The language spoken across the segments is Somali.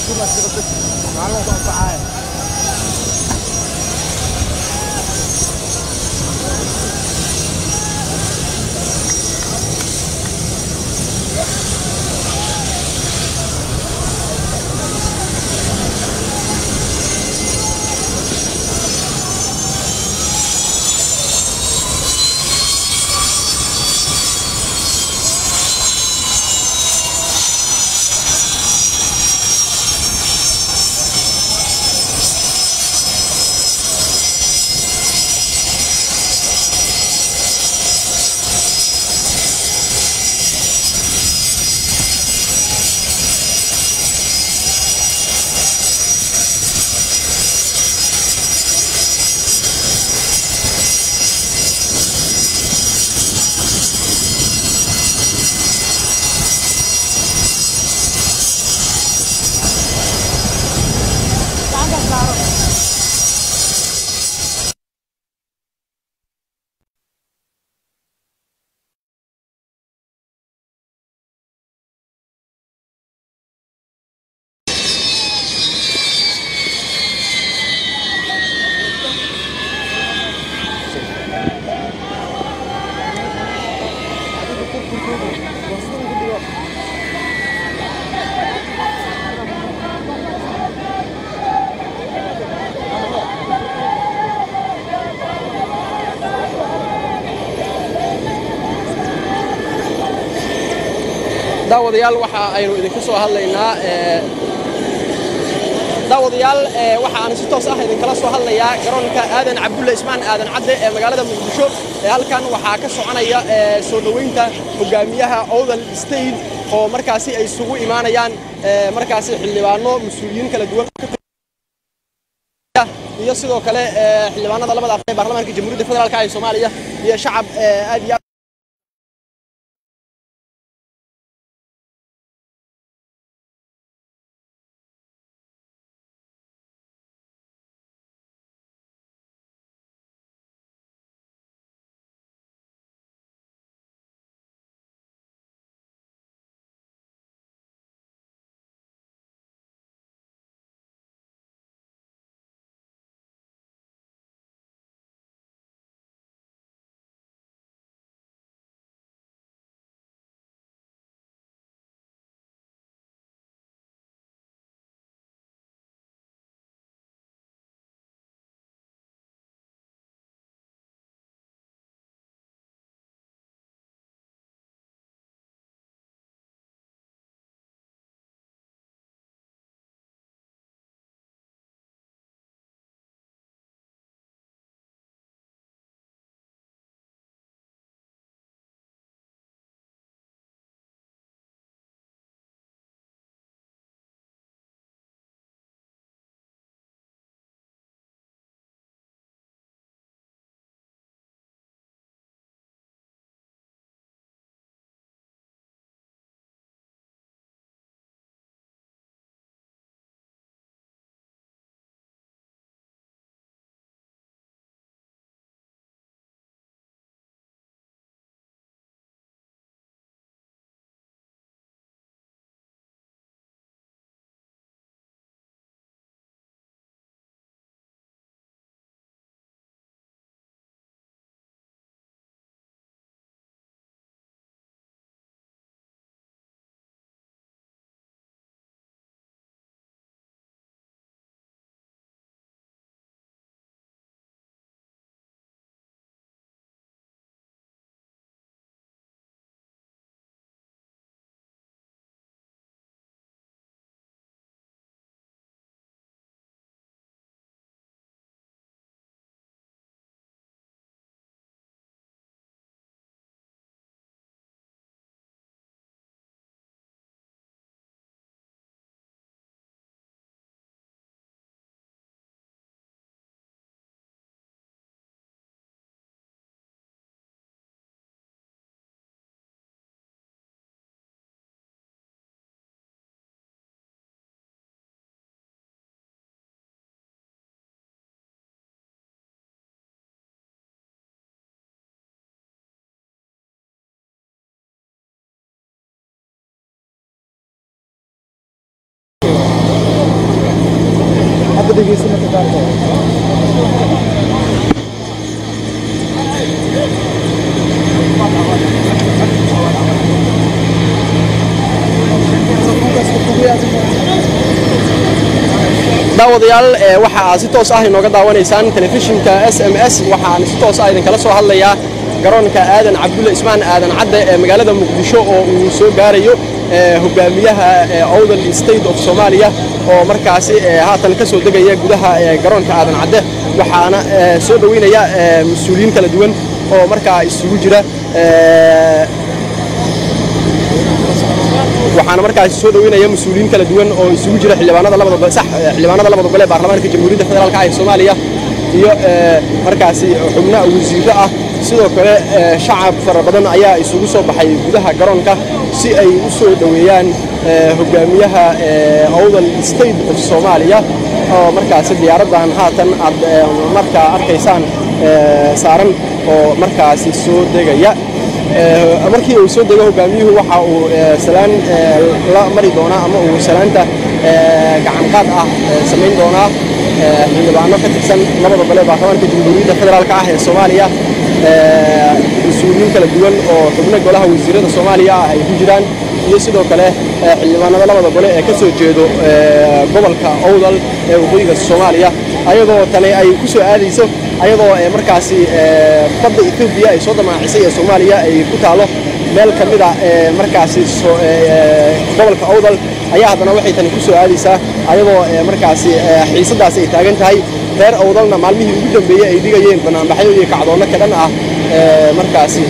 daawadayaal waxa aynu idinka soo hadlaynaa daawadayaal waxa aan si toos ah idinkala soo hadlayaa garoonka aadan cabdulle ismaan aadan cadde ee magaalada muqdisho ee halkan waxaa ka soconaya soo dhoweynta hogaamiyaha owdal state oo markaasi ay isugu imaanayaan markaasi xildhibaano mas-uuliyiin kala duwan iyo sidoo kale xildhibaanada labada aqal ee baarlamaanka jamhuuriyadda federaalka ee soomaaliya iyo shacab aad iyo dhegeysta marka qaarkood daawadayaal waxa aad si toos ah inooga daawanaysaan telefishinka s m s waxaan si toos ah idinkala soo hadlayaa garoonka aadan cabdulle ismaan aadan cadde ee magaalada muqdisho oo uu soo gaarayo hogaamiyaha owdal state of soomaaliya oo markaasi haatan ka soo degaya gudaha garoonka aadan cadde waxaana soo dhoweynaya mas-uuliyiin kala duwan oo markaa isugu jira waxaana markaasi soo dhoweynaya mas-uuliyiin kala duwan oo isugu jira xildhibaanada labada sax xildhibaanada labada gole ee baarlamaanka jamhuuriyadda federaalka ah ee soomaaliya iyo markaasi xubno wasiirro ah sidoo kale shacab fara badan ayaa isugu soo baxay gudaha garoonka si ay u soo dhoweeyaan hogaamiyaha owdal state of soomaaliya oo markaasi diyaaraddan haatan aad markaa arkaysaan saaran oo markaasi soo degaya markii uu soo dego hogaamiyuhu waxa uu salaan la mari doonaa ama uu salaanta gacanqaad ah samayn doonaa xildhibaano ka tirsan labada gole baarlamaanka jamhuuriyadda federaalka ah ee soomaaliya mas-uuliyiin kala duwan oo xubno golaha wasiirada soomaaliya ah ay ku jiraan iyo sidoo kale xildhibaanada labada gole ee ka soo jeedo gobolka owdal ee waqooyiga soomaaliya ayadoo tani ay ku soo aadayso ayadoo markaasi badda etoobiya ay soo damaacisay ee soomaaliya ay ku taalo meel ka mid a markaasi gobolka owdal ayaa haddana waxay tani ku soo aadaysaa ayadoo markaasi xiisadaasi ay taagan tahay reer owdalna maalmihii ugu dambeeyey ay dhigayeen banaanbaxyo iyo kacdoonno ka dhan ah markaasi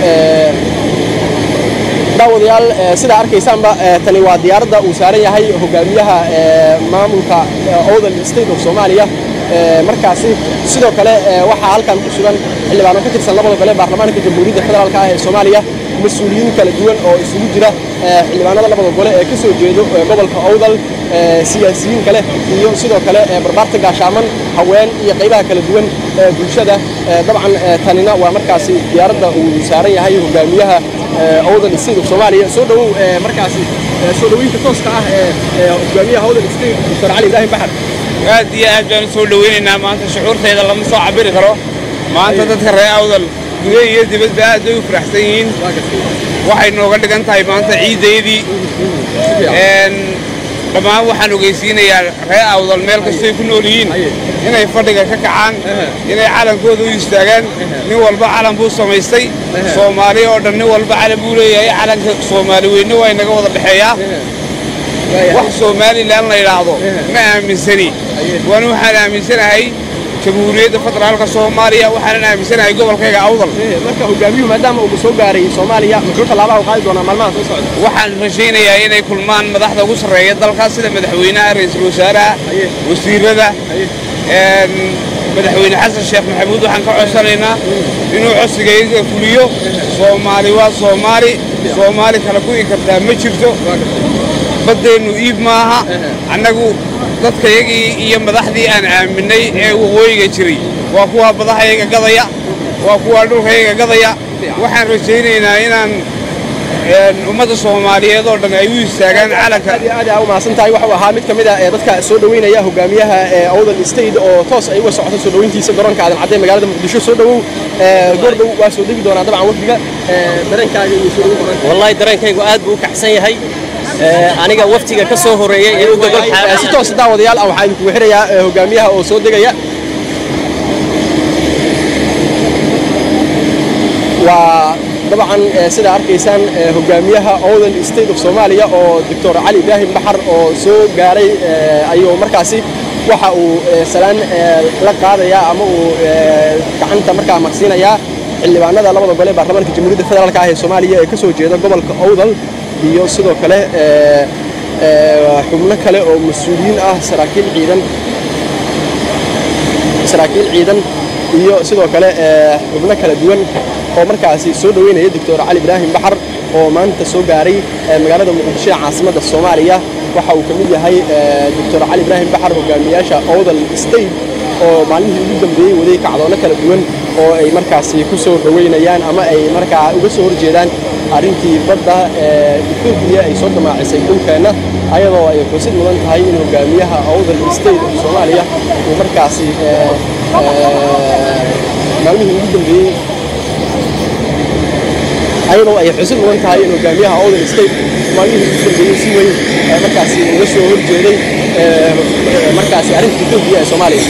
daawadayaal sidaa arkaysaanba tani waa diyaaradda uu saaran yahay hogaamiyaha maamulka owdal state of soomaaliya markaasi sidoo kale waxaa halkan ku sugan xildhibaano ka tirsan labada gole baarlamaanka jamhuuriyadda federaalka ah ee soomaaliya mas-uuliyiin kala duwan oo isugu jira xildhibaanada labada gole ee ka soo jeedo gobolka owdal siyaasiyiin kale iyo sidoo kale barbaarta gaashaaman haween iyo qaybaha kala duwan ee bulshada dabcan tanina waa markaasi diyaaradda uu saaran yahay hogaamiyaha owdal state of soomaaliya soo dhowow markaasi soo dhoweynta tooska ah ee hogaamiyaha owdal state dr cali ibraahim baxar aad iyo aad baan u soo dhoweynaynaa maanta shucuurtayda lama soo cabiri karo maanta dadka reer awdal gudaha iyo dibadba aad bay u faraxsan yihiin waxay nooga dhigan tahay maanta ciiddaydii dhammaan waxaan ogeysiinayaa reer awdal meel kastoy ku nool yihiin inay fadhiga ka kacaan inay calankooda u istaagaan nin walba calan buu samaystay soomaali oo dhan nin walba calan buu leeyahay calanka soomaali weyne waa inaga wada dhexeeyaa wax somalilan la yidhaahdo ma aaminsani waana waxaan aaminsanahay jamhuuriyadda federaalka soomaaliya waxaanan aaminsanahay gobolkayga awdal marka hogaamiyuhu maadaama uu soo gaaray soomaaliya muxuu tallaabaha u qaadi doonaa maalmaha soo socda waxaan rajaynayaa inay kulmaan madaxda ugu sarreeya dalkaas sida madaxweynaha ra'iisul wasaaraha wasiirada madaxweyne xasan sheekh maxamuud waxaan ka codsanaynaa inuu codsigayga fuliyo soomaali waa soomaali soomaali kala ku'i kartaa ma jirto baddeennu iib maaha annagu dadkayagii iyo madaxdii aan aaminay ee waqooyiga jiray waa kuwaa badahayaga gadaya waa kuwaa dhulkayaga gadaya waxaan rajaynaynaa inaan ummadda soomaaliyeed oo dhan ay u istaagaan calanka aad iyo aad aa u mahadsan tahay waxuu ahaa mid ka mid a ee dadka soo dhoweynaya hogaamiyaha owdal state oo toos ay uga socoto soo dhoweyntiisa garoonka aadan cadde magaalada muqdisho soo dhowow goordhow waa soo degi doonaa dabcan wafdiga dareenkaaga iyo soo dhoweyn doonaa wallahi dareenkaygu aad buu u kacsan yahay aniga waftiga ka soo horeeyey ee u gogol si toos daawadayaal ah waxaa idinkugu xirayaa hogaamiyaha oo soo degaya waa dabcan sida arkaysaan hogaamiyaha owdal state of soomaaliya oo doctor cali ibraahim baxar oo soo gaaray ayuu markaasi waxa uu salaan la qaadayaa ama uu gacanta markaa maqsiinayaa xildhibaanada labada gole baarlamaanka jamhuuriyadda federaalka ah ee soomaaliya ee ka soo jeeda gobolka owdal iyo sidoo kale xubno kale oo mas-uuliyiin ah saraakiil ciidan saraakiil ciidan iyo sidoo kale xubno kala duwan oo markaasi soo dhoweynaya doctor cali ibraahim baxar oo maanta soo gaaray magaalada muqdisho ee caasimadda soomaaliya waxa uu ka mid yahay doctor cali ibraahim baxar hogaamiyaasha owdal state oo maalmihii ugu dambeeyey waday kacdoonno kala duwan oo ay markaasi ku soo dhoweynayaan ama ay markaa uga soo horjeedaan arrintii badda ee etoobiya ay soo damaacisay dhulkeenna ayadoo ay xusid mudan tahay in hogaamiyaha awdal state of soomaaliya uu markaasi maalmihii ugu dambeeyey ayadoo ay xusid mudan tahay in hogaamiyaha awdal state maalmihii ugu dambeeyey si weyn markaasi uga soo horjeeday markaasi arrinta etoobiya ee soomaaliya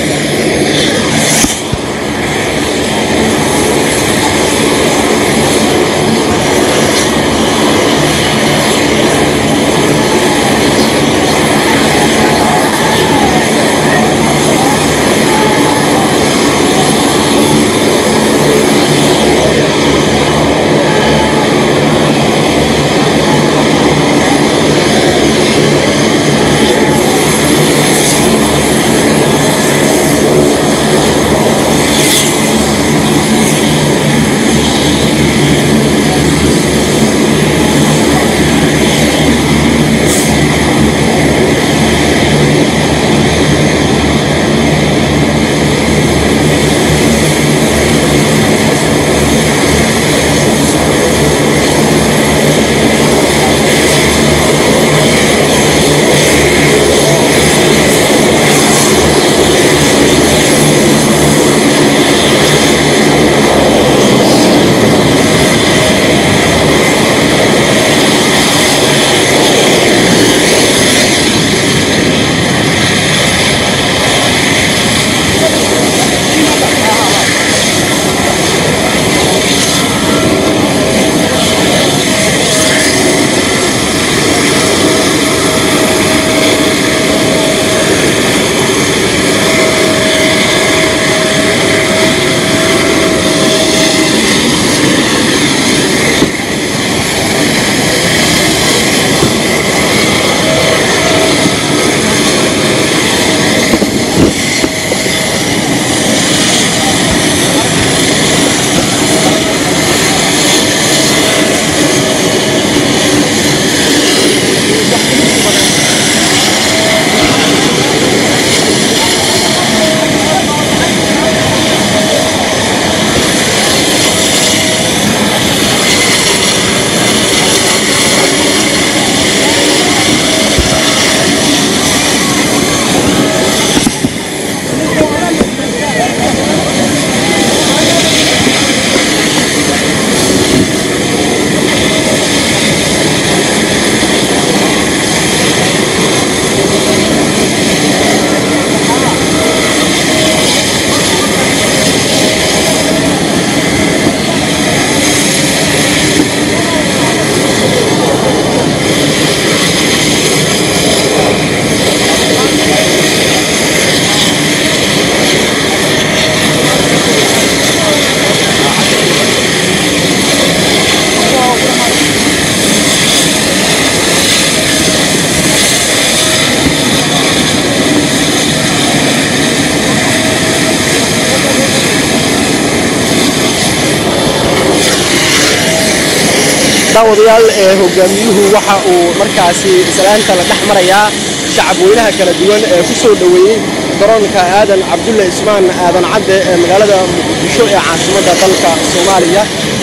daawadayaal ee hogaamiyuhu waxa uu markaasi islaanta la dhex marayaa shacab weynaha kala duwan ee ku soo dhoweeyey garoonka aadan cabdulle ismaan aadan cadde ee magaalada muqdisho ee caasimadda dalka soomaaliya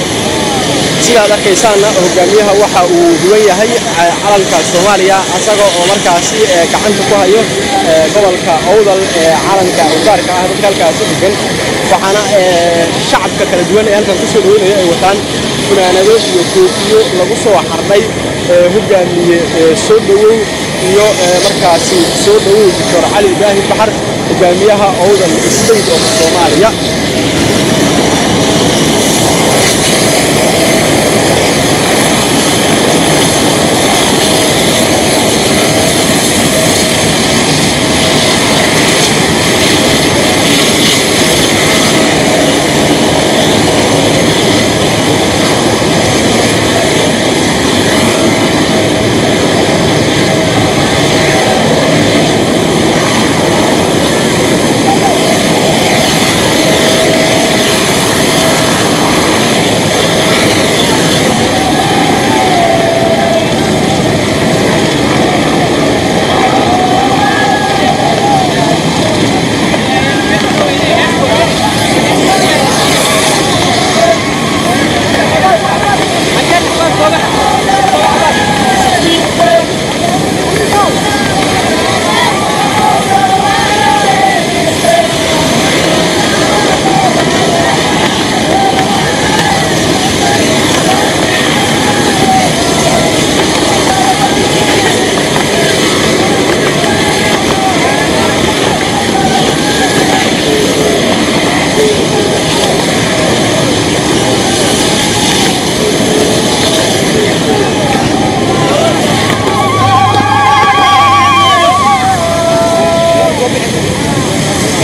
sidaad arkaysaanna hogaamiyaha waxa uu huwan yahay calanka soomaaliya asaga oo markaasi gacanta ku hayo gobolka owdal ee calanka ugaarka ah dadka halkaasi degan waxaana shacabka kala duwan ee halkan kusoo dhaweynaya ay wataan funaanado iyo koofiyo lagu soo xardhay hogaamiye soo dhowow iyo markaasi soo dhowow doctor cali ibraahim baxar hogaamiyaha owdal state of soomaaliya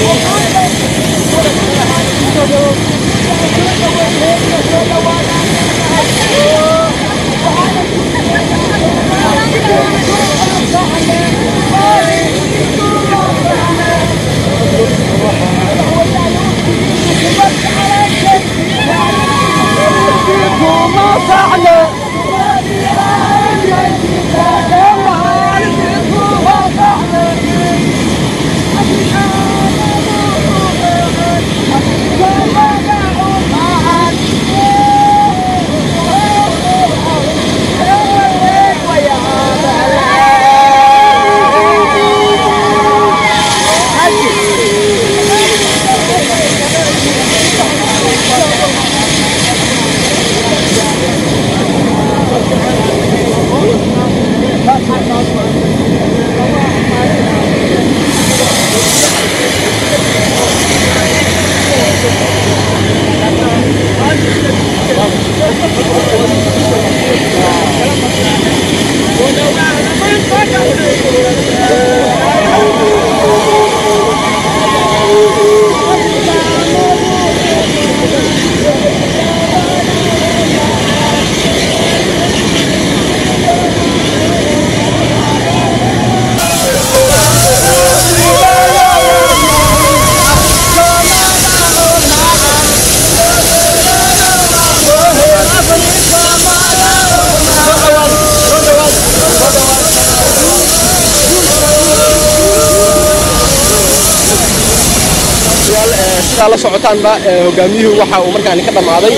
sidaa la socotaanba hogaamiyuhu waxa uu markaani ka dhammaaday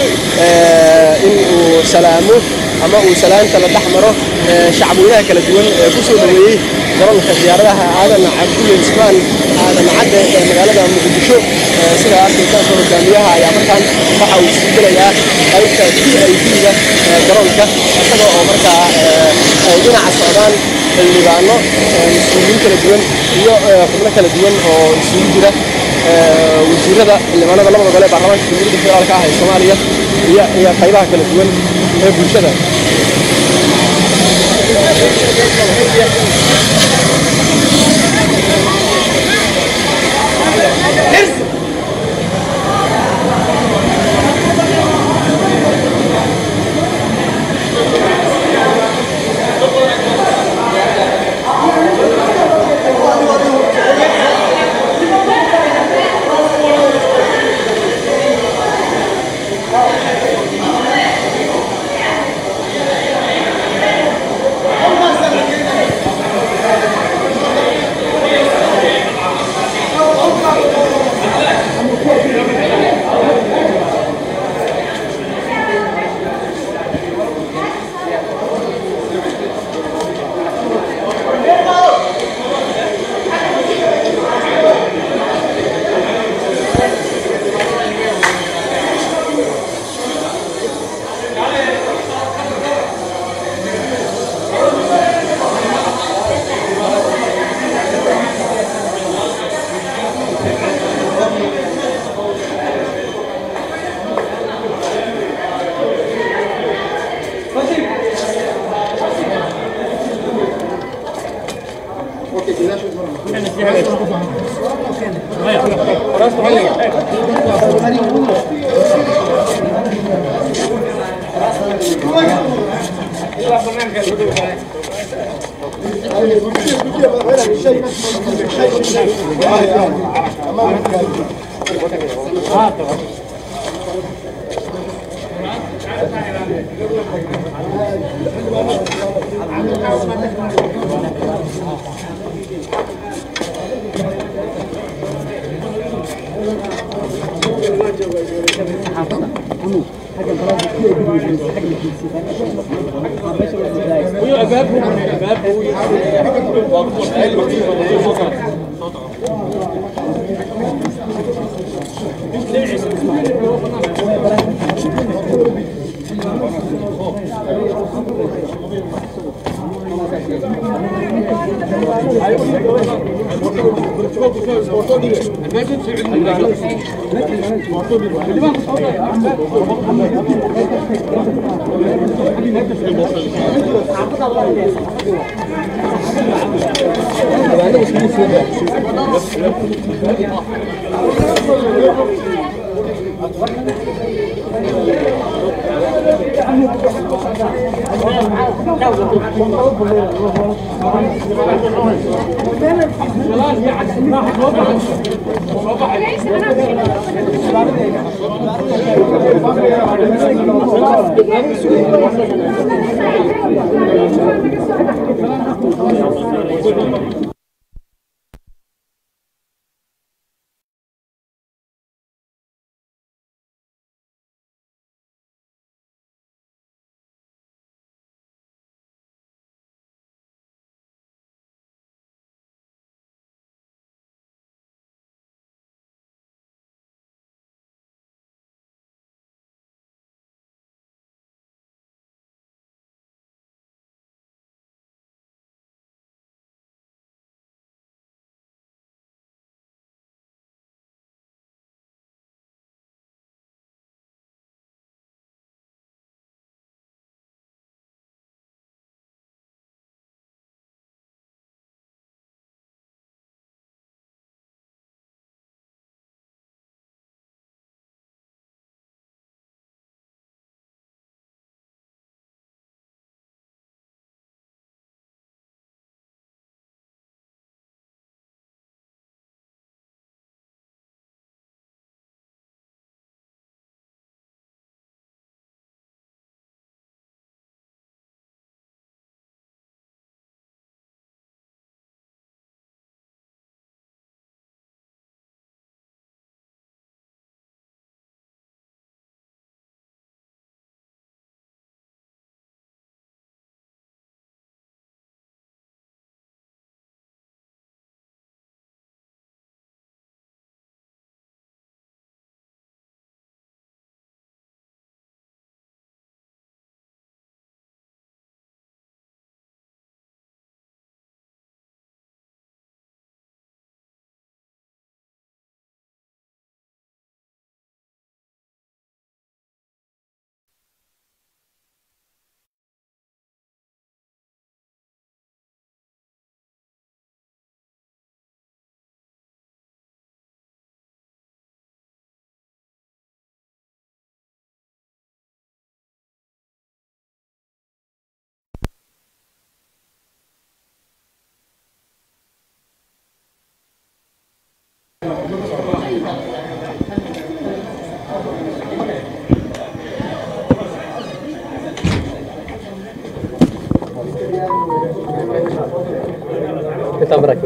in uu salaamo ama uu salaanta la dhex maro shacabweynaha kala duwan ee ku soo dhoweeyey garoonka diyaaradaha aadan cabdulle ismaan aadan cadde ee magaalada muqdisho sida arkaysaanka hogaamiyaha ayaa markaan waxa uu sii gelayaa qaybta t i d-ga garoonka isaga oo markaa ay dhinaca socdaan xildhibaano mas-uuliyiin kala duwan iyo xubno kala duwan oo isugu jira wasiirada xildhibaanada labada gole ee baarlamaanka jamhuuriyadda federaalka ah ee soomaaliya iyo iyo qaybaha kala duwan ee bulshada Kita berakhir.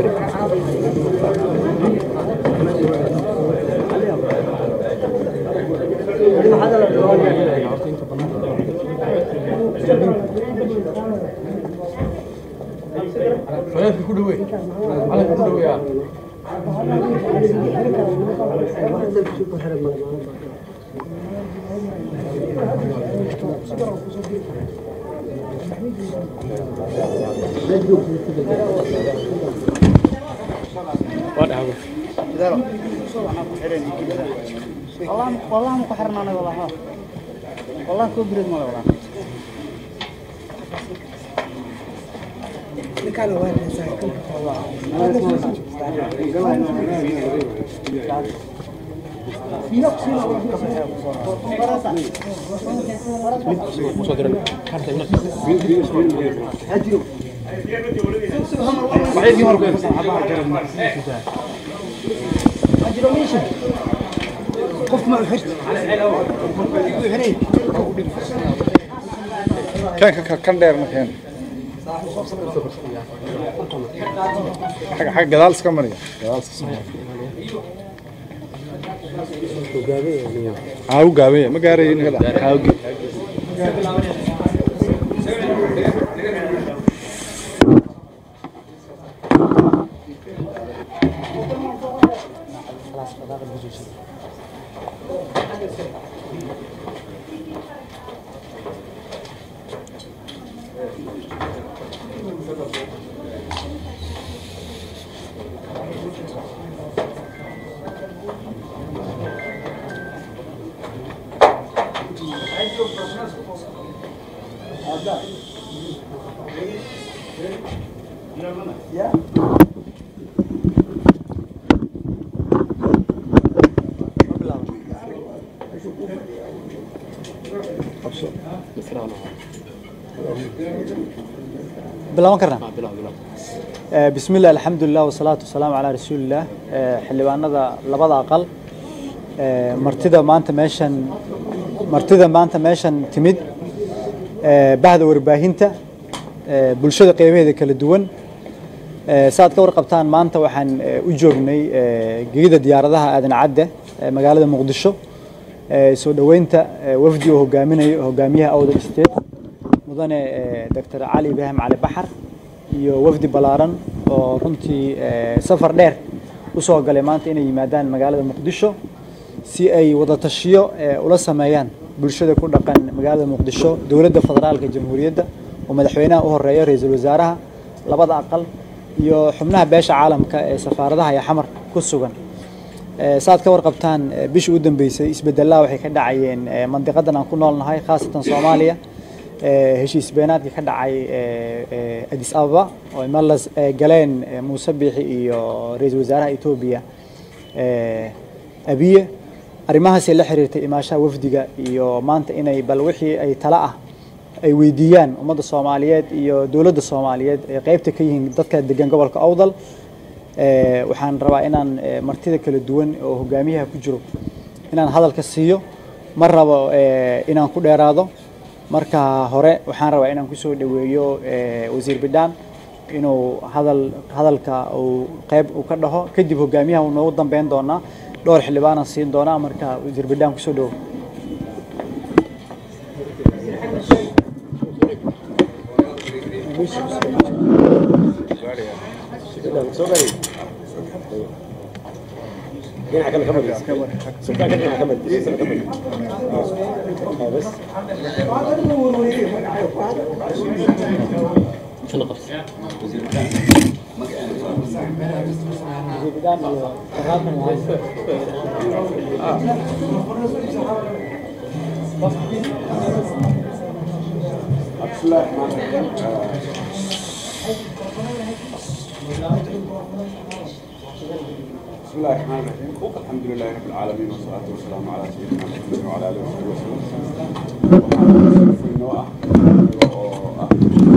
والله والله ما كحرنا انا والله ها والله كو بريد ما والله kan kan kan dheer ma keen xag xag gadaal iska mariya gadaal iska mariya aa u gaabanya ma gaarayo in kada aa u bilaaban karnaa Eh, bismi illah alxamdulilah wasalaatu wasalaamu calaa rasuulillaah Eh, xildhibaanada labada aqal eh, martida maanta meeshan martida maanta meeshan timid eh, bahda warbaahinta eh, bulshada qeybaheeda kala duwan Eh, saad ka warqabtaan maanta waxaan eh, u joognay eh, gegida diyaaradaha aadan cadde ee magaalada muqdisho Eh, soo dhoweynta eh, wafdi uu hogaaminayo hogaamiyaha awdal state mudane eh, dr cali ibraahim cali baxar iyo wafdi ballaaran oo runtii eh, safar dheer u soo galay maanta inay yimaadaan magaalada muqdisho si ay wada tashiyo eh, ula sameeyaan bulshada ku dhaqan magaalada muqdisho dowladda federaalka jamhuuriyadda oo madaxweynaha u horeeya ra-iisul wasaaraha labada aqal iyo xubnaha beesha caalamka ee safaaradaha iyo xamar ku sugan Eh, saad ka warqabtaan eh, bishii u dambeysay isbedelada waxay ka dhacayeen eh, mandiqadan aan ku noolnahay khaasatan soomaaliya Eh, heshiis beenaadkii ka dhacay eh, eh, addis ababa oo ay malas eh, galeen eh, muuse biixi iyo ra-iisul wasaaraha etoobiya eh, abiye arrimahaasay la xiriirtay imaashaha wafdiga iyo maanta inay bal wixii ay tala ah ay weydiiyaan ummadda soomaaliyeed iyo dowladda soomaaliyeed ee qeybta ka yihiin dadka degan gobolka awdal Eh, waxaan rabaa inaan eh, martida kala duwan oo hogaamiyaha ku jiro inaan hadalka siiyo ma rabo eh, inaan ku dheeraado marka hore waxaan rabaa inaan kusoo dhoweeyo eh, wasiir bidhaan inuu hadal hadalka uu qeyb uu ka dhaho kadib hogaamiyaha uu noogu dambeyn doonaa dhowr xildhibaanaan siin doonaa marka wasiir bidhaan kusoo dhowo بسم الله الرحمن الرحيم الحمد لله رب العالمين والصلاة والسلام على سيدنا محمد وعلى آله وصحبه وسلم waxaan inoo ah oo ah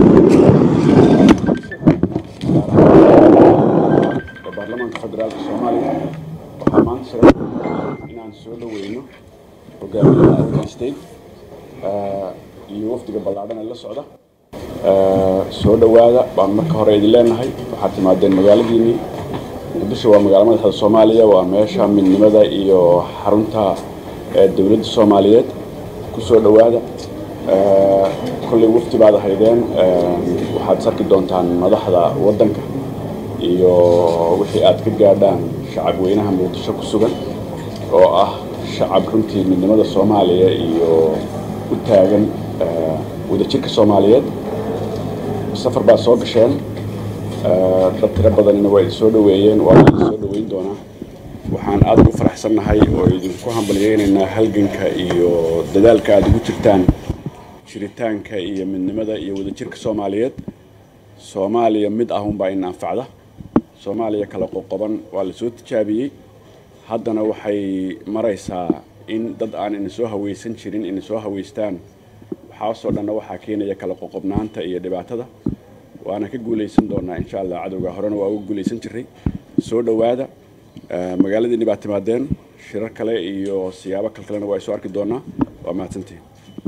ee baarlamaanka federaalka soomaaliya waxaa maanta sharaf inaan soo dhaweyno hogaamiyaha awdal state iyo wafdiga ballaadhan ee la socda soo dhowaada baan marka hore idin leenahay waxaad timaadeen magaaladiinii muqdisho waa magaalo madaxda soomaaliya waa meesha midnimada iyo xarunta ee dowladda soomaaliyeed ku soo dhowaada kolley wafdi baad ahaydeen waxaad sarki doontaan madaxda waddanka iyo wixii aad ka gaadhaan shacab weynaha muqdisho ku sugan oo ah shacab runtii midnimada soomaaliya iyo u taagan wadajirka soomaaliyeed safar baad soo gasheen dad tiro badanina waa idin soo dhoweeyeen waa idin soo dhoweyn doonaa waxaan aad ugu faraxsannahay oo idinku hambalyaynaynaa halganka iyo dadaalka aad ugu jirtaan jiritaanka iyo midnimada iyo wadajirka soomaaliyeed soomaaliya mid ah unbaa in anfacda soomaaliya kala qoqoban waa la soo tijaabiyey haddana waxay maraysaa in dad aan ina soo hawaysan jirin ina soo hawaystaan waxaasoo dhanna waxaa keenaya kala qoqobnaanta iyo dhibaatada waana ka guulaysan doonaa insha allah cadowga horena waa uga guulaysan jiray soo dhowaada magaaladiinni baad timaadeen shirar kale iyo siyaabo kalkalena waa soo arki doonaa waa mahadsantihin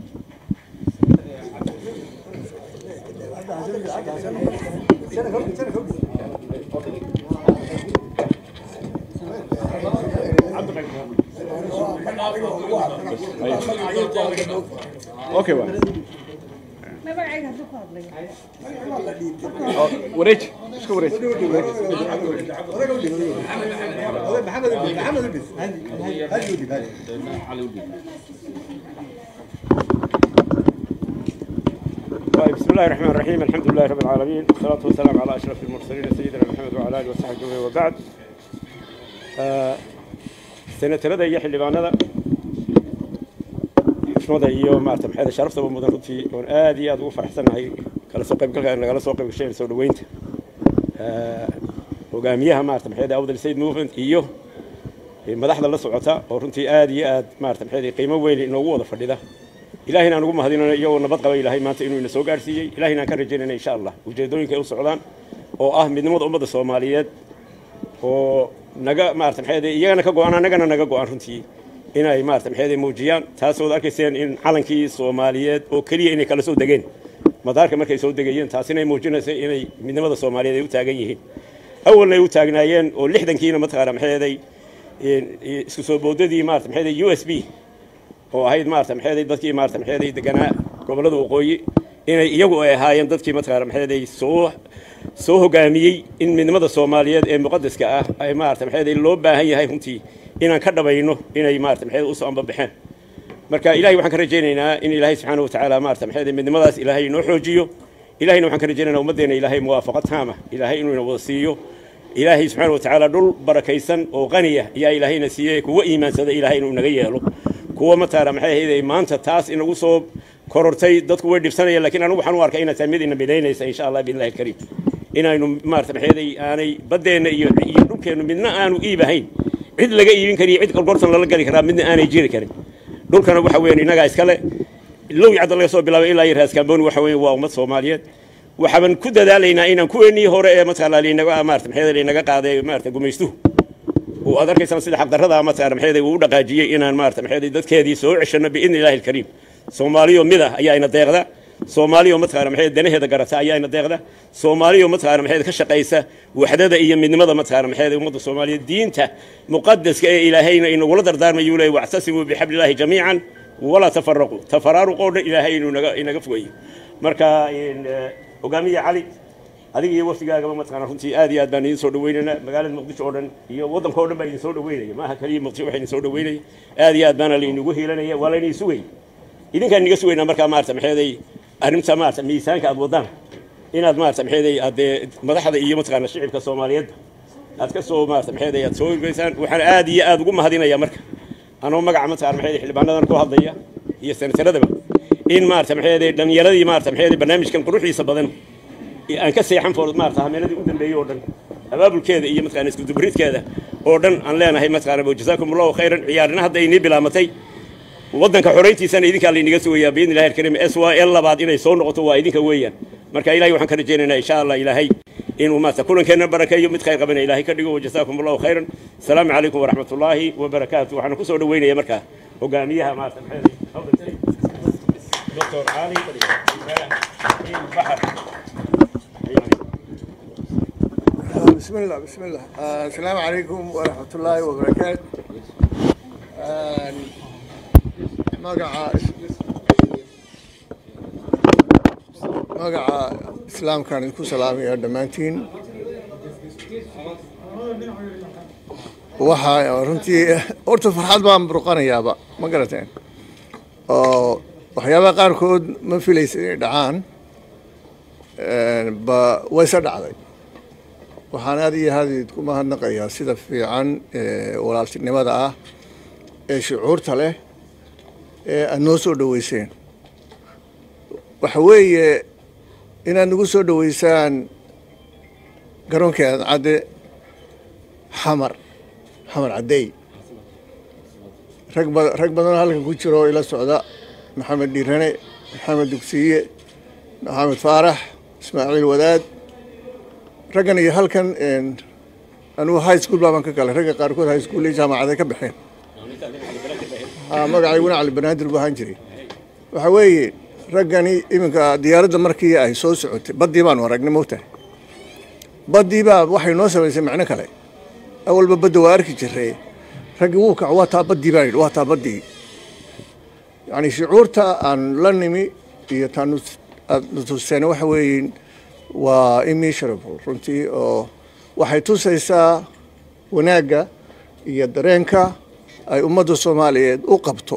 okay waa magacayga hadduu ku hadlayo wareej iska wareej طيب بسم الله الرحمن الرحيم الحمد لله رب العالمين والصلاة والسلام على أشرف المرسلين سيدنا محمد وعلى آله وصحبه وبعد آه، سنة لدى يحيى لبانada xushmada iyo maarata maxay sharaftaba mudan runtii oon aad iyo aad ugu faraxsanahay kala soo qaybgalka nagala soo qayb gashay soo dhaweynta hogaamiyaha maarata maxay awdal state movement iyo madaxda la socota oo runtii aad iyo aad maarata maxay qiimo weyn inoogu wada fadhida ilaahayna aan ugu mahadinayno iyagoo nabad qaba ilaahay maanta inuu ina soo gaarsiiyey ilaahayna aan ka rajaynayna insha allah ujeedooyinka ay u socdaan oo ah midnimada ummadda soomaaliyeed oo naga maarata maxay iyagana ka go-an annagana naga go-an runtii inay maarata maxay muujiyaan taasoo arkayseen in calankii soomaaliyeed oo keliya inay kala soo degeen madaarka markay soo degayeen taasina ay muujinaysay inay midnimada soomaaliyeed ay u taagan yihiin awalna ay u taagnaayeen oo lixdankiina mataqaana maxay isku soo boodadii maarata maxay u s b oo ahayd maarata maxay dadkii maarata maxay deganaa gobollada waqooyi inay iyagu ay ahaayeen dadkii mataqaana maxay soo soo hogaamiyey in midnimada soomaaliyeed ee muqadaska ah ay maarata maxay loo baahan yahay runtii inaan ka dhabayno inay maarata maxay u soo ambabaxeen marka ilahay waxaan ka rajaynaynaa in ilaahay subxaana wa tacaala maarata maxay midnimadaas ilaahay inoo xoojiyo ilahayna waxaan ka rajaynaynaa ummaddeena ilaahay muwaafaqo taama ilaahay inuu ina wada siiyo ilaahay subxaana wa tacaala dhul barakaysan oo qaniya ayaa ilaahayna siiyey kuwa iimaansada ilaahay inuu naga yeelo kuwa mataara maxay ahayd maanta taas inagu soo korortay dadku way dhibsanayaan lakiin anigu waxaan u arkay inay tahay mid ina midaynaysa insha allah biillahi alkariim inaynu maarata maxay aanay baddeenna iyo iyo dhulkeennu midna aanu iibahayn cid laga iibin kariyo cid gorgortan lala geli karaa midna aanay jiri karin dhulkana waxa weeyaan innagaa iskale low cadda laga soo bilaabay ilaa iyo raaskaamboni waxa weeye waa ummad soomaaliyeed waxaaban ku dadaalaynaa inaan kuweenii hore ee mataqaana linaga maarata maxay linaga qaaday maarata gumaystuhu oo aad arkaysaan sida xaqdarrada mataqaana maxay uu u dhaqaajiyey inaan maarata maxay dadkeedii soo ceshano biidni illaahi alkariim soomaaliyo mid ah ayaa ina deeqda soomaaliyo mataqaana maxay danaheeda garata ayaa ina deeqda soomaaliyo mataqaana maxay ka shaqaysa waxdada iyo midnimada mataqaana maxay ummadda soomaaliyeed diinta muqaddaska ee ilaahayna inagula dardaarmayuu leeyahy wactasimuu bixablillaahi jamiican walaa tafaraquu tafaraaruqoo dhan ilaahay inuu inaga inaga fogeeyo marka hogaamiye cali adiga iyo wafdigaagaba mataqaana runtii aad iyo aad baan idin soo dhaweynaynaa magaalada muqdisho oo dhan iyo waddanka oo dhan baa idin soo dhaweynaya maaha kaliya muqdisho waxa idin soo dhaweynaya aad iyo aad baana laynagu hiilanaya waa laynaga sugay idinkaan inaga sugaynaa markaa maarata maxeeday arrinta maarata miisaanka aad wadaan inaad maarata maxeeday aad dee madaxda iyo mataqaana shicibka soomaaliyeedba aad ka soo maarata maxeeday aad soo hirgeysaan waxaan aad iyo aad ugu mahadinaya marka anoo magaca mataqaana maxeeday xildhibaanadan ku hadlaya iyo senataradaba in maarata maxeeday dhallinyaradii maarata maxeeday barnaamijkan quruxdiisa badan aan ka seexan foor maarata hameeladii u dambeeyey oo dhan abaabulkeeda iyo mataqaana isku dubridkeeda oo dhan aan leenahay mataqaana jazaakum allahu khayran ciyaarina hadda inii bilaamatay waddanka xorayntiisana idinkaa laynaga sugayaa biidni illahi alkariim s y l labaad inay soo noqoto waa idinka weeyaan marka ilahay waxaan ka rajaynaynaa insha allah ilaahay inuu maarata kulankeenna barakeeyo mid khayr qabana ilaahay ka dhigo wajazaakum allahu khayran asalaamu calaykum waraxmat ullaahi wabarakaatu waxaan ku soo dhaweynaya markaa hogaamiyaha maarata maxay دكتور علي البحر بسم الله بسم الله آه السلام عليكم ورحمة الله وبركاته آه مقع مقع إسلام كان يكون سلامي يا دمانتين waxaa runtii horta farxad baan burqanayaaba ma garateen oo waxyaabaha qaarkood ma filaysa inay dhacaan ba wayse dhacday waxaan aad iyo aad idinku mahadnaqayaa sida fiican walaaltinimada ah ee shucuurta leh ee aada noo soo dhoweyseen waxa weeye inaad nagu soo dhoweysaan garoonkii cadcadde xamar xamar caddey rag ba rag badanoo halkan ku jiro oo ila socda maxamed dhiirane maxamed dugsiye maxamed faarax ismaaciil wadaad raggan iyo halkan anugu high school baaban ka galay ragga qaarkood high school iyo jaamacaday ka baxeen magacayguna cali banaadir buu ahaan jiray waxa weeye raggani iminka diyaaradda markii ay soo socotay baddii baanu aragnay mogtahay baddii baa waxay noo samaysay macno kale awalba badda waa arki jiray raggii wuu kaco waa taa baddii baan yidhi waa taa baddii yacni shucuurta aan la nimi iyo taan nutuseen waxa weeye waa immeasurable runtii oo waxay tusaysaa wanaagga iyo dareenka ay ummadda soomaaliyeed u qabto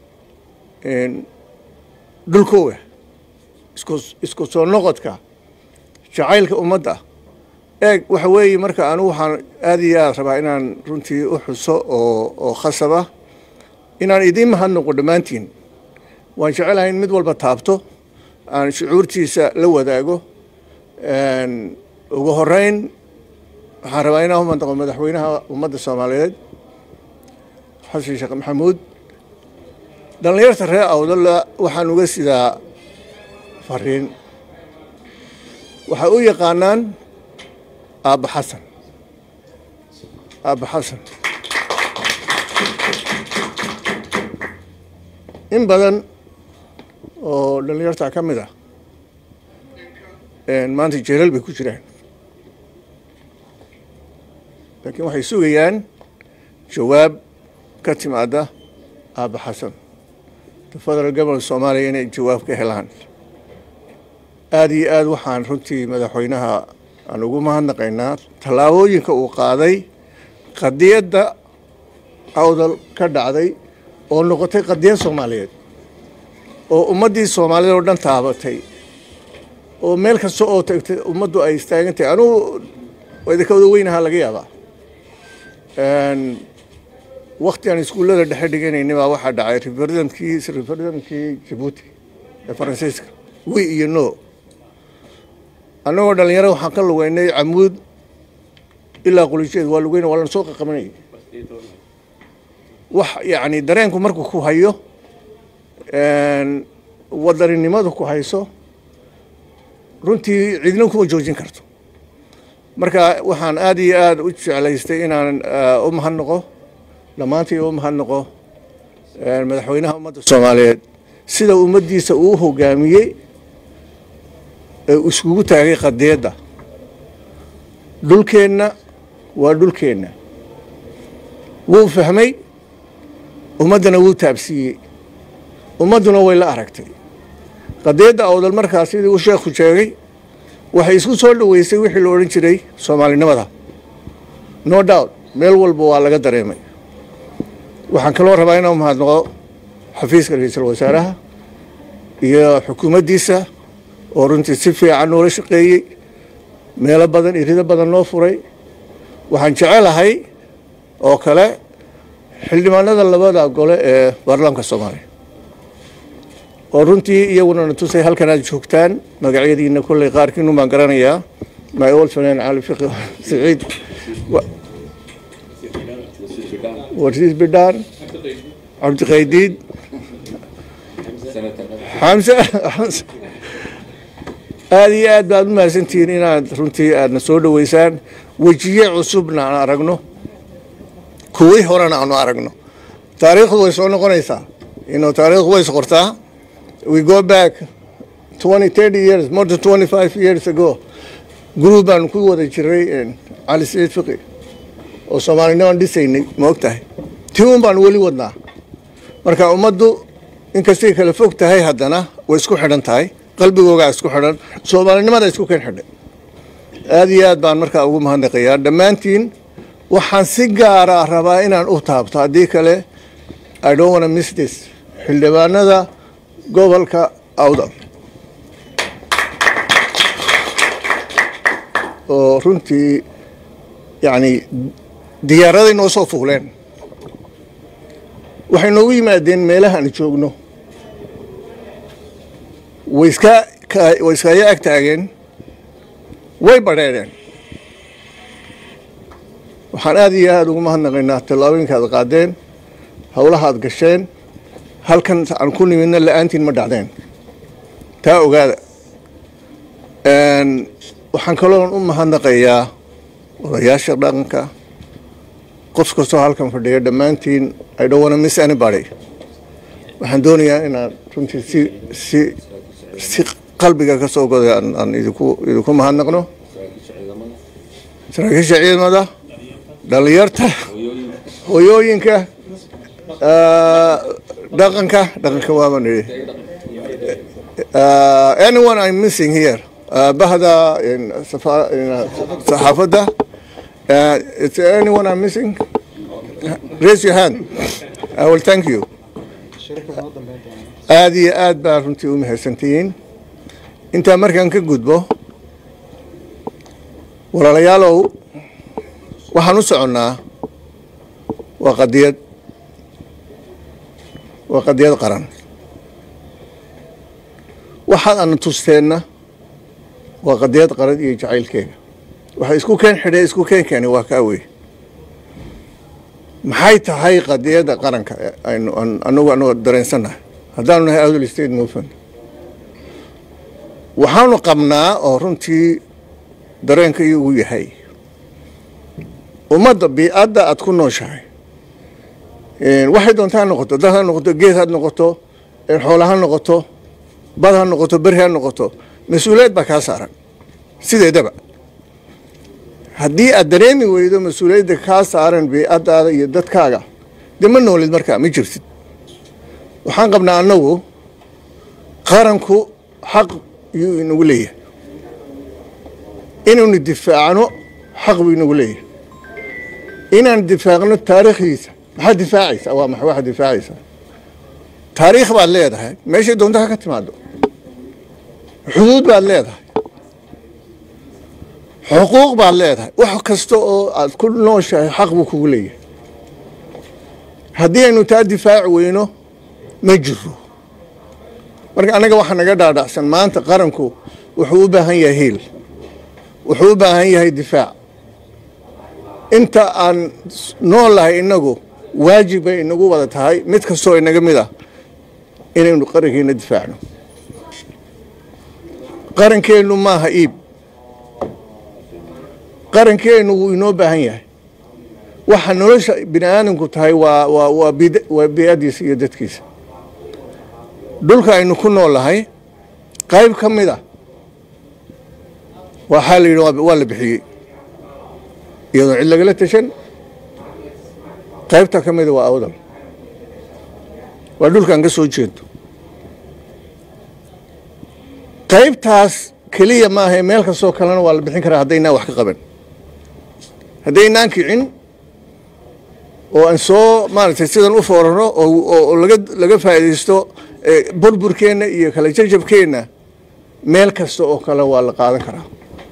dhulkooga isku isku soo noqodka jacaylka ummadda eeg waxa weeye marka anigu waxaan aad iyo aad rabaa inaan runtii u xuso oo oo khasaba inaan idiin mahadnaqo dhammaantiin waan jecelahay in mid walba taabto aan shucuurtiisa la wadaago ugu horeyn waxaan rabaa inaan u mandaqo madaxweynaha ummadda soomaaliyeed xasan sheekh maxamuud dhallinyarta reer awdalla waxaan uga sidaa fariin waxay u yaqaanaan aabba xasan aabba xasan in badan oo dhallinyarta ka mid ah maanta jeelal bay ku jiraan laakiin waxay sugayaan jawaab ka timaada aabba xasan the federal government soomaaliya inay jawaab ka helaan aada iyo aada waxaan runtii madaxweynaha aan ugu mahadnaqaynaa tallaabooyinka uu qaaday qadiyadda awdal ka dhacday oo noqotay qadiyad soomaaliyeed oo ummaddii soomaaliyed oo dhan taabatay oo meel kasta oo tagtay ummaddu ay istaagantahay anugu idinka wada weynahaa laga yaabaa wakti aan iskuullada dhexe dhiganayni baa waxaa dhacay referendumkii referendumkii jabuuti ee faransiiska wi iyo no annagoo dhalinyaro waxaan ka lugeynay camuud ilaa qulijeed waa lugeyna waa lana soo qaqabanayay wax yacni dareenku markuu ku hayo wadaninimadu ku hayso runtii cidna kuma joojin karto marka waxaan aada iyo aada u jeclaystay inaan u mahadnaqo dhammaantii u mahadnaqo madaxweynaha ummadda soomaaliyeed sida ummaddiisa uu hogaamiyey ee iskugu taagay qadiyadda dhulkeenna waa dhulkeenna wuu fahmay ummaddana wuu taabsiiyey ummadduna way la aragtay qadiyadda awdal markaas sidii uu sheekhu sheegay waxay isku soo dhoweysay wixii la odhan jiray soomaalinimada no doubt meel walba waa laga dareemay waxaan kaloo rabaa inaan mahadnaqo xafiiska ra-iisul wasaaraha iyo xukuumaddiisa oo runtii si fiican noola shaqeeyey meelo badan irido badan noo furay waxaan jecelahay oo kale xildhibaanada labada gole ee baarlamaanka soomaaliya oo runtii iyaguna na tusay halkan aad joogtaan magacyadiina kolley qaarkiinu baan garanayaa my old friend cali fiqi saciid warsiis bidhaan cabdiqaydiid xamse aada iyo aad baad u mahadsantihiin inaad runtii aadna soo dhoweysaan wejiye cusubna aan aragno kuwii horena aanu aragno taariikhdu way soo noqonaysaa inuu taariikhdu way isqortaa we go back 20 30 years more than 25 years ago group baan ku wada jiray cali saciid fiqi oo soomaalinimaan dhisaynay ma og tahay tii un baan weli wadnaa marka ummaddu inkastay kala fog tahay haddana way isku xidhan tahay qalbigoogaa isku xidhan soomaalinimada isku ken xidhay aada iyo aad baan markaa ugu mahadnaqayaa dhammaantiin waxaan si gaara rabaa inaan u taabto haddii kale i don't wanna miss this xildhibaanada gobolka awdal oo runtii yacni diyaaraday noo soo fuuleen waxay noogu yimaadeen meelahaan joogno way iska way iskaga ag taageen way badheedheen waxaan aada iyo aada ugu mahadnaqaynaa tallaabooyinka aad qaadeen howlaha aad gasheen halkan aan ku nimidna la-aantiin ma dhacdeen taa ogaada waxaan kaloon u mahadnaqayaa odayaasha dhaqanka qof kastoo halkan fadhiya dhammaantiin i don't wanna miss anybody waxaan doonayaa inaan runtii si si si qalbiga ka soo goday aan aan idinku idinku mahadnaqno saraakiisha ciidamada dhalinyarta hooyooyinka dhaqanka dhaqanka waaba nidhi anyone I'm missing here bahda saxaafadda it's anyone I'm missing raise your hand I will thank you aada iyo aad baa runtii u mahadsantihiin intaa markaan ka gudbo walaalayaalow waxaan u soconnaa waa qadiyad waa qadiyad qaran waxaad ana tusteenna waa qadiyad qarad iyo jacaylkeega waxa isku keen xidhay isku keen keeni waa kaa wey maxay tahay qadiyadda qaranka aynu anagu anagoo dareensannahay haddaanu nahay awdal state movement waxaanu qabnaa oo runtii dareenka iyagu yahay ummadda bii-adda aad ku nooshahay waxay doonta ha noqoto dad ha noqoto geed ha noqoto xoola ha noqoto bad ha noqoto beri ha noqoto mas-uuliyad baa kaa saaran sideedaba haddii aad dareemi weydo mas-uuliyadda kaa saaran bii-addaada iyo dadkaaga dee ma noolid markaa ma jirtid waxaan qabnaa annagu qaranku xaq yuu inagu leeyahay inaynu difaacno xaq buu inagu leeyahay inaan difaacno taariikhdiisa maxaad difaacaysaa waa maxa waxaad difaacaysaa taariikh baad leedahay meeshay doonta ha ka timaado xuduud baad leedahay xuquuq baad leedahay wax kasta oo aad ku nooshahay xaq buu kugu leeyahay haddii aynu taa difaaci weyno ma jiro marka annaga waxaa naga dhaadhacsan maanta qaranku wuxuu u baahan yahay hiil wuxuu u baahan yahay difaac inta aan noolahay innagu waajib bay inagu wada tahay mid kastoo inaga mid ah inaynu qarankeena difaacno qarankeennu maaha iib qarankeennu wuu inoo baahan yahay waxa nolosha bini aadamku tahay waa waa waa bid waa bi-adiisa iyo dadkiisa dhulka aynu ku noolahay qayb ka mid a waxaa la yidhi waa la bixiyey iyadoo cid lagala tashan qaybta ka mida waa awdal waa dhulkaan ka soo jeedo qaybtaas keliya maahae meel kastoo kalena waa la bixin karaa haddaynaan wax ka qaban haddaynaan kicin oo aan soo maaragtay sidan u foorano oo laga laga faa'iidaysto burburkeenna iyo kala jajabkeenna meel kasta oo kale waa la qaadan karaa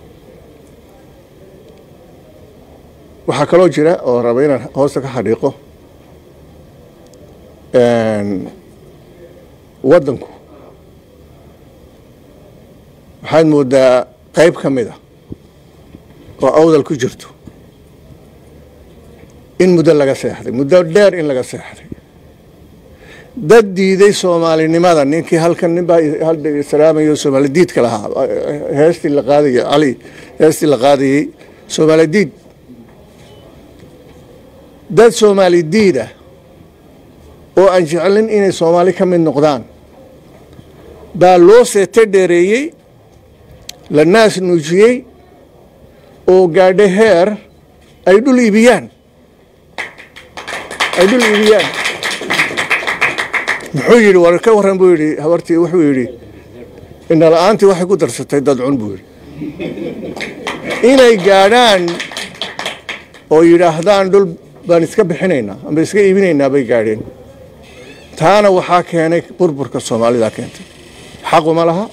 waxaa kaloo jira oo raba inaan hoosta ka xadhiiqo waddanku waxaad moodaa qayb ka mid a oo awdal ku jirto in muddo laga seexday muddo dheer in laga seexday dad diiday soomaalinimada ninkii halkan nin baa salaamayo soomaali diidka lahaa heestii la qaadayay cali heestii la qaadayey soomaali diid dad soomaali diid ah oo aan jeclin inay soomaali ka mid noqdaan baa loo seete dheereeyey la naas nuujiyey oo gaadho heer ay dhul iibiyaan ay dhul iibiyaan muxuu yidhi war ka warran buu yidhi habartii wuxuu yidhi indhala-aantii waxay ku darsatay dadcun buu yidhi inay gaadhaan oo yidhaahdaan dhul baan iska bixinaynaa amba iska iibinaynaa bay gaadheen taana waxaa keenay burburka soomaalida keentay xaquma laha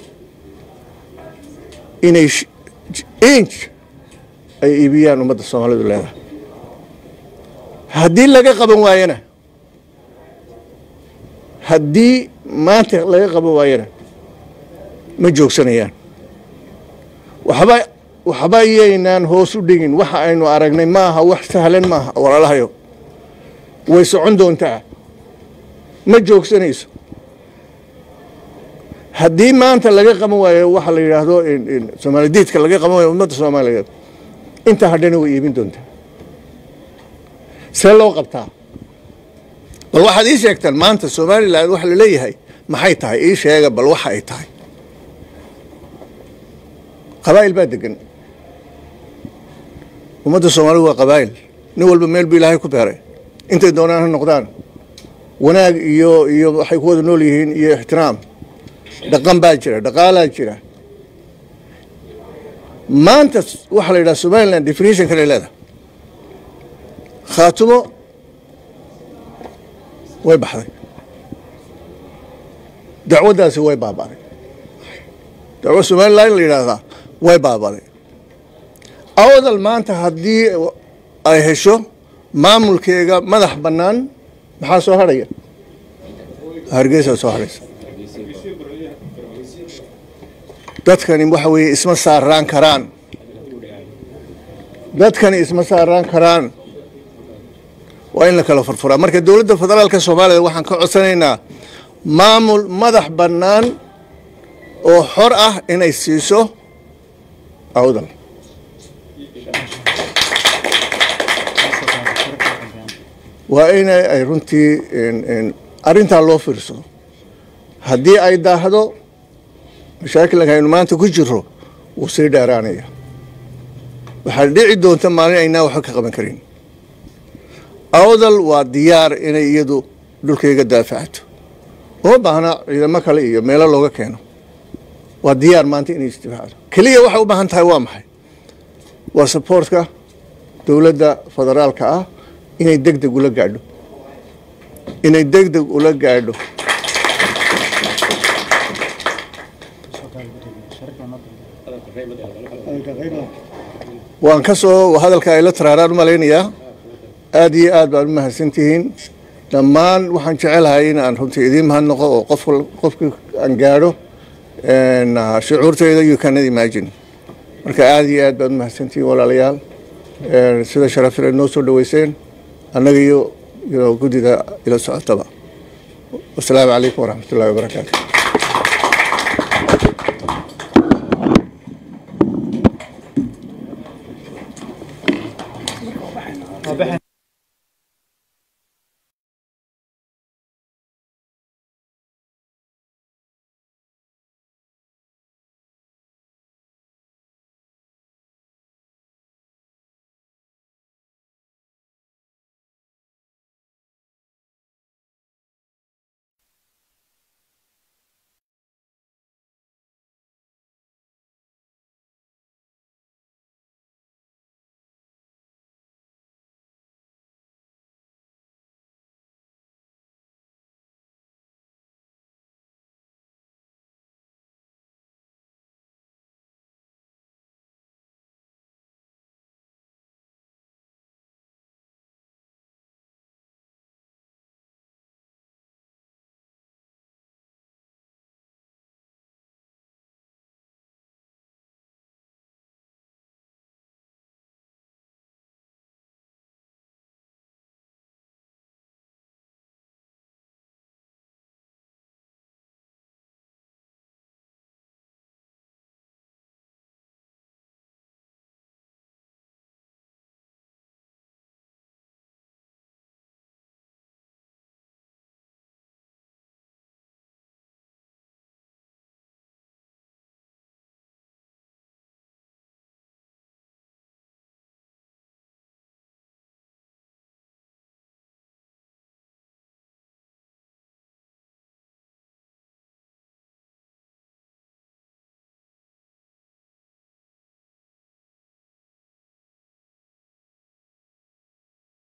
inay inj ay iibiyaan ummadda soomaalidu leedahay haddii laga qaban waayana haddii maanta laga qaban waayana ma joogsanayaan waxba waxba yaynaan hoos u dhigin waxa aynu aragnay maaha wax sahlan maaha walaalahayo way socon doontaa ma joogsanayso haddii maanta laga qaban waayo waxa la yidhaahdo soomaali diidka laga qaban waayo ummadda soomaaliyeed intaa hadhana way iibin doontaa see loo qabtaa bal waxaad ii sheegtaan maanta somalilan waxa laleeyahay maxay tahay ii sheega bal waxa ay tahay qabaa'il baa degan ummadda soomaalida waa qabaa'il nin walba meel bu ilaahay ku beeray intay doonaan ha noqdaan wanaag iyo iyo waxay ku wada nool yihiin iyo ixtiraam dhaqan baa jira dhaqaalaa jira maanta waxaa la yidhaha somaliland definition kale leedahay khaatumo way baxday dacwaddaasi way baabaday dacwo somaliland la yidhaahdaa way baabaday awdal maanta haddii ay hesho maamulkeega madax bannaan maxaa soo hadhaya hargeysaa soo hadhaysa dadkani waxa weeye isma saaraan karaan dadkani isma saaraan karaan waa in la kala furfuraa marka dowladda federaalka soomaaliya waxaan ka codsanaynaa maamul madax bannaan oo xor ah inay siiso awdal waa inay ay runtii arrintaa loo fiirsado haddii ay daahdo mashaakilka aynu maanta ku jiro wuu sii dheeraanaya waxaa dhici doonta maalin aynaa waxba ka qaban karin awdal waa diyaar inay iyadu dhulkayga daafacato uma baahna ciidamo kale iyo meelo looga keeno waa diyaar maanta inay isdifaacdo keliya waxay u baahan tahay waa maxay waa saboortka dowladda federaalka ah inay deg deg ula gaadho inay deg deg ula gaadho waan ka soo hadalka ay la taraaraan u malaynayaa aada iyo aad baan u mahadsantihiin dhammaan waxaan jecelahay in aan runtii idiin mahadnaqo oo qof qofkii aan gaadho shucuurteyda you cannot imagine marka aada iyo aad baad u mahadsantihiin walaalayaal sida sharafil ay noo soo dhaweyseen annaga iyo iyo guddida ila socotaba wasalaamu calaykum waraxmat ullahi wabarakaatu